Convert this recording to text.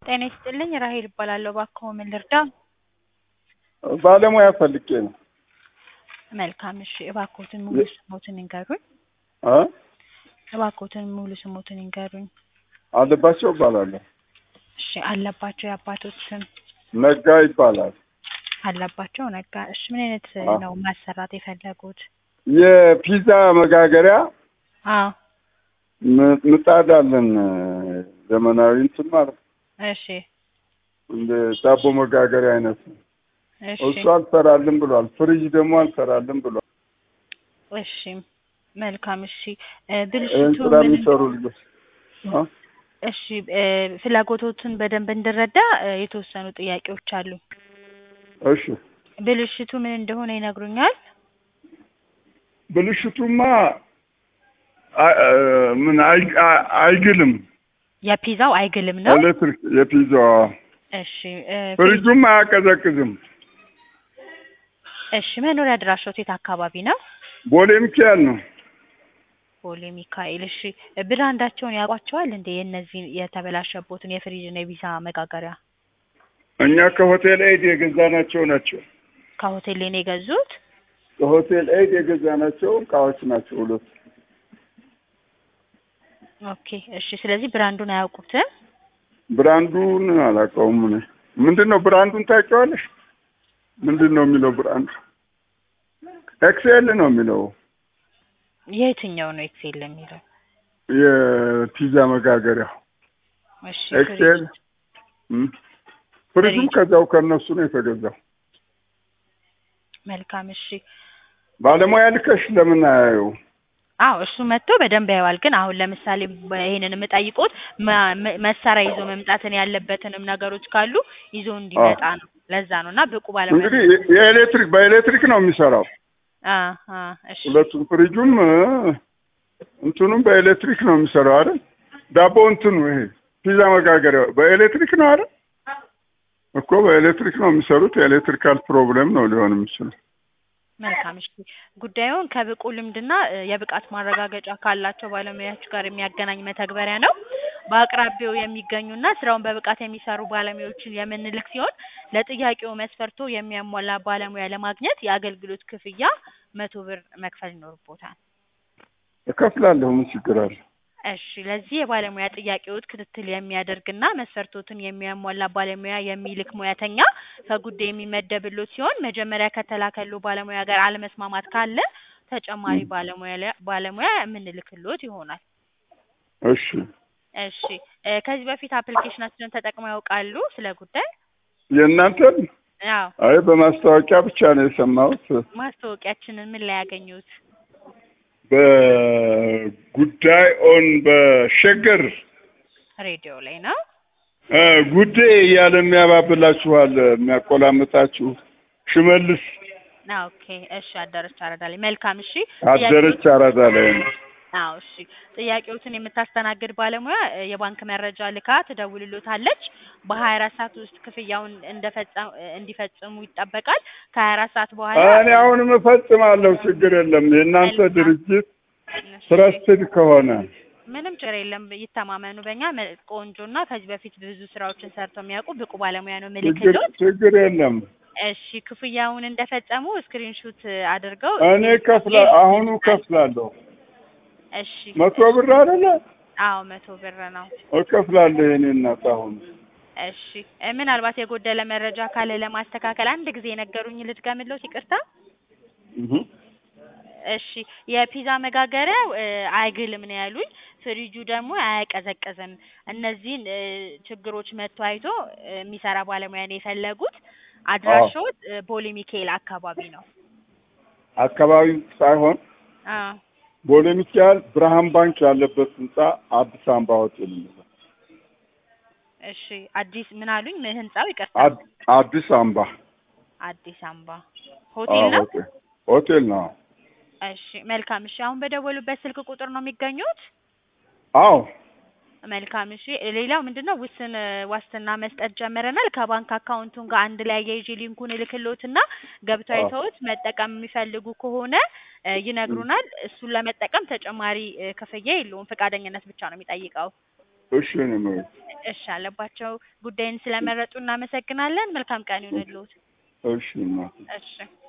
ጤና ይስጥልኝ ራሄል እባላለሁ። እባክዎ ምን ልርዳ? ባለሙያ ፈልጌ ነው። መልካም እሺ፣ እባክዎትን ሙሉ ስሞትን ይንገሩኝ። እ እባክዎትን ሙሉ ስሞትን ይንገሩኝ። አለባቸው እባላለሁ። እሺ፣ አለባቸው የአባቶት ስም? ነጋ ይባላል። አለባቸው ነጋ። እሺ፣ ምን አይነት አዎ። ነው ማሰራት የፈለጉት? የፒዛ መጋገሪያ አዎ፣ ም- ምጣድ አለን ዘመናዊ እንትን ማለት ነው። እሺ፣ እንደ ዳቦ መጋገሪያ አይነት ነው። እሺ፣ እሱ አልሰራልን ብሏል። ፍሪጅ ደግሞ አልሰራልን ብሏል። እሺ፣ መልካም እሺ። እ፣ ይህን ብልሽቱ ስራ ምን የሚሰሩ ልጆች እ? እሺ እ፣ ፍላጎቶትን በደንብ እንድረዳ እ፣ የተወሰኑ ጥያቄዎች አሉ። እሺ ብልሽቱ ምን እንደሆነ ይነግሩኛል? ብልሽቱማ አ- አ- ምን አይ- አ- አይግልም። የፒዛው አይግልም ነው። ኤሌክትሪክ የፒዛዋ እሺ እ፣ ፍሪጁም አያቀዘቅዝም። እሺ መኖሪያ አድራሻዎት የት አካባቢ ነው? ቦሌ ሚካኤል ነው። ቦሌ ሚካኤል። እሺ ብራንዳቸውን ያውቋቸዋል እንዴ? የእነዚህ የተበላሸቦትን የፍሪጅና የፒዛ መጋገሪያ እኛ ከሆቴል ኤድ የገዛናቸው ናቸው። ከሆቴል ነው የገዙት? ከሆቴል ኤድ የገዛናቸው እቃዎች ናቸው ሁለቱ። ኦኬ እሺ። ስለዚህ ብራንዱን አያውቁትም? ብራንዱን አላውቀውም እኔ። ምንድን ነው ብራንዱን ታውቂዋለሽ? ምንድን ነው የሚለው ብራንዱ? ኤክስኤል ነው የሚለው የትኛው ነው ኤክሴል የሚለው? የፒዛ መጋገሪያው እሺ ኤክስኤል። እም። ፍሪጁም ፍሪጅ። ከዛው ከነሱ ነው የተገዛው። መልካም እሺ። ባለሙያ ልከሽ ለምን አያየው? አዎ እሱ መጥቶ በደንብ ያየዋል። ግን አሁን ለምሳሌ በ- ይሄንን የምጠይቁት መ- መ- መሳሪያ ይዞ መምጣትን ያለበትንም ነገሮች ካሉ ይዞ እንዲመጣ ነው። ለዛ ነው እና ብቁ ባለሙያ እንግዲህ የ- የኤሌክትሪክ በኤሌክትሪክ ነው የሚሰራው። አ አ እሺ ሁለቱም ፍሪጁም እ፣ እንትኑም በኤሌክትሪክ ነው የሚሰራው አይደል? ዳቦ እንትኑ ይሄ ፒዛ መጋገሪያው በኤሌክትሪክ ነው አይደል? እኮ በኤሌክትሪክ ነው የሚሰሩት። የኤሌክትሪካል ፕሮብሌም ነው ሊሆን የሚችለው። መልካም እሺ። ጉዳዩን ከብቁ ልምድና እ፣ የብቃት ማረጋገጫ ካላቸው ባለሙያዎች ጋር የሚያገናኝ መተግበሪያ ነው። በአቅራቢያው የሚገኙና ስራውን በብቃት የሚሰሩ ባለሙያዎችን የምንልክ ሲሆን ለጥያቄው መስፈርቶ የሚያሟላ ባለሙያ ለማግኘት የአገልግሎት ክፍያ መቶ ብር መክፈል ይኖርቦታል። እከፍላለሁ። ምን ችግር አለ? እሺ ለዚህ የባለሙያ ጥያቄዎት ክትትል የሚያደርግና መስፈርቶትን የሚያሟላ ባለሙያ የሚልክ ሙያተኛ ከጉዳይ የሚመደብሎት ሲሆን መጀመሪያ ከተላከሉ ባለሙያ ጋር አለመስማማት ካለ ተጨማሪ ባለሙያ ለ- ባለሙያ የምንልክሎት ይሆናል። እሺ እሺ እ፣ ከዚህ በፊት አፕሊኬሽናችንን ተጠቅመው ያውቃሉ? ስለ ጉዳይ የእናንተን አዎ አይ በማስታወቂያ ብቻ ነው የሰማሁት። ማስታወቂያችንን ምን ላይ ያገኙት? በጉዳይ ኦን በሸገር ሬዲዮ ላይ ነው። እ፣ ጉዴ እያለ የሚያባብላችኋል የሚያቆላምጣችሁ ሽመልስ ኦኬ እሺ አዳረች አረዳ ላይ መልካም እሺ አደረች አራዳ ላይ ነው። አዎ እሺ ጥያቄዎትን የምታስተናግድ ባለሙያ እ፣ የባንክ መረጃ ልካ ትደውልሎታለች። በሀያ አራት ሰዓት ውስጥ ክፍያውን እንደፈጸሙ እንዲፈጽሙ ይጠበቃል። ከሀያ አራት ሰዓት በኋላ እኔ አሁንም እፈጽማለሁ፣ ችግር የለም። የእናንተ መልካም። ድርጅት እሺ፣ ትረስትድ ከሆነ ምንም ችግር የለም። ይተማመኑ በእኛ መ- ቆንጆና ከዚህ በፊት ብዙ ስራዎችን ሰርተው የሚያውቁ ብቁ ባለሙያ ነው ችግር ምልክሎት። ችግር የለም። እሺ ክፍያውን እንደፈጸሙ ስክሪንሹት አድርገው እኔ ከፍላ አሁኑ ከፍላለሁ። እሺ መቶ ብር አይደለ አዎ መቶ ብር ነው። እከፍላለሁ። የኔ እናት አሁን እሺ እ፣ ምናልባት የጎደለ መረጃ ካለ ለማስተካከል አንድ ጊዜ የነገሩኝ ልድገምልዎት፣ ይቅርታ። እህ እሺ የፒዛ መጋገሪያው እ፣ አይግልም ነው ያሉኝ። ፍሪጁ ደግሞ አያቀዘቅዝም። እነዚህን እ፣ ችግሮች መጥቶ አይቶ እ፣ የሚሰራ ባለሙያ ነው የፈለጉት። አድራሻዎት እ፣ ቦሌ ሚካኤል አካባቢ ነው። አካባቢው ሳይሆን አ ቦሌ ሚካኤል ብርሃን ባንክ ያለበት ህንጻ አዲስ አበባ ሆቴል ነው። እሺ አዲስ ምን አሉኝ? ምን ህንጻው? ይቅርታ አድ- አዲስ አበባ አዲስ አበባ ሆቴል አዎ፣ ነው። ሆቴል ሆቴል ነው። እሺ መልካም። እሺ አሁን በደወሉበት ስልክ ቁጥር ነው የሚገኙት? አዎ መልካም እሺ። ሌላው ምንድነው ውስን እ፣ ዋስትና መስጠት ጀምረናል። ከባንክ አካውንቱን ጋር አንድ ላይ አያይዤ ሊንኩን እልክልዎትና ገብተው አዎ። አይተውት መጠቀም የሚፈልጉ ከሆነ እ፣ ይነግሩናል። እሱን ለመጠቀም ተጨማሪ እ፣ ክፍያ የለውም። ፈቃደኝነት ብቻ ነው የሚጠይቀው። እሺ ነው ማለት እሺ አለባቸው ጉዳይን ስለመረጡ እናመሰግናለን። መልካም ቀን ይሁንልዎት። እሺ እናቴ እሺ